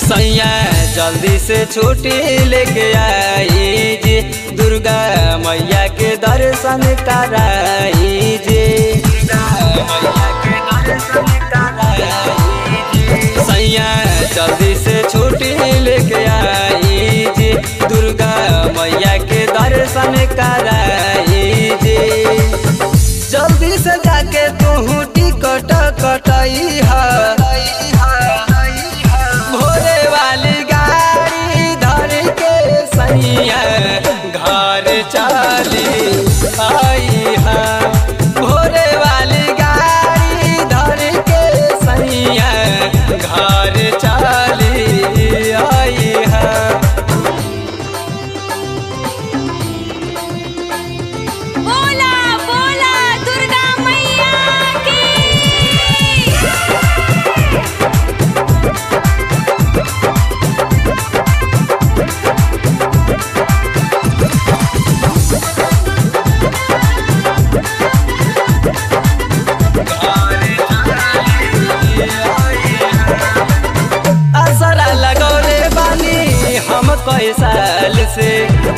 सैया जल्दी से छुट्टी लेके आई जी दुर्गा मैया के दर्शन कराई जी दुर्गा मैया के दर्शन कराई जी सैया जल्दी से छुट्टी लेके आई जी दुर्गा मैया के दर्शन कराई जी जल्दी से जाके तू टिकट कटाई है भोरे वाली गाड़ी धर के सैया घर चली आई है भोरे वाली गाड़ी धर के सैया घर चली आई है बोला बोला दुर्गा मैया की असरा लगौले बानी हम कई साल से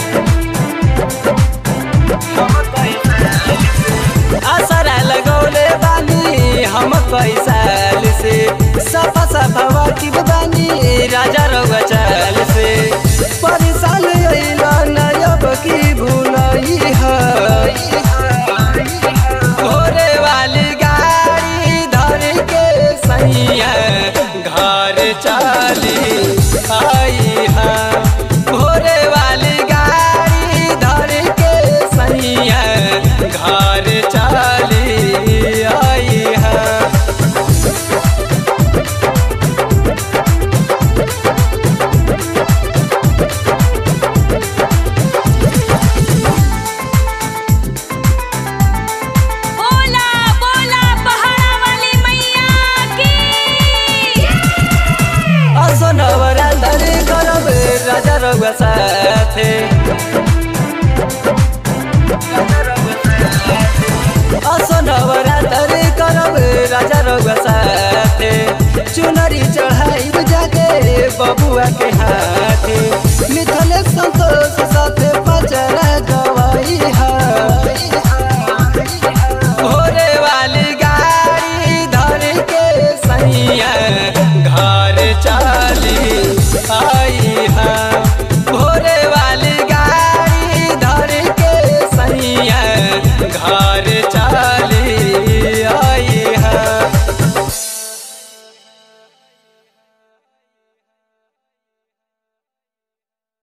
असरा लगौले बानी हम कई साल से सफा सफा वाकिफ बानी राजा रउआ चाल से परेशान अइला नयब की भूलई है घोरे वाली गाड़ी धर के सैया घर चली आई है घोरे वाली गाड़ी धर के सैया घर चली आई है बोला बोला पहाड़ा वाली मैया की असनवरा धरी करब राजा रउआ साथे असनवरा धरी करब राजा रउआ साथे चुनरी चढ़ाई जाके बबुआ के हाथ